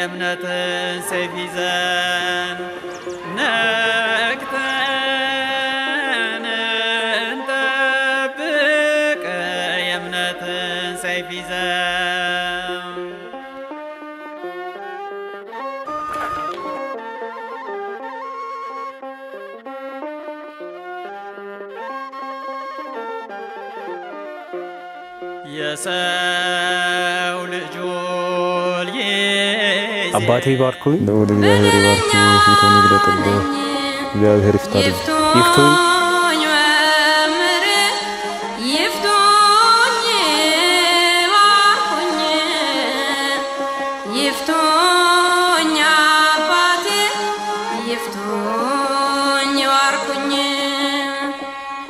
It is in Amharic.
የእምነትን ሰይፍ ይዘን ነቅተን እንጠብቅ የእምነትን ሰይፍ ይዘን የሰው ልጁን ይዜ አባቴ ባርኩኝ ልዑል እግዚአብሔር ይባርክ፣ ፊቱን ይግለጥልህ፣ እግዚአብሔር ይፍታልህ። ይፍቱኝ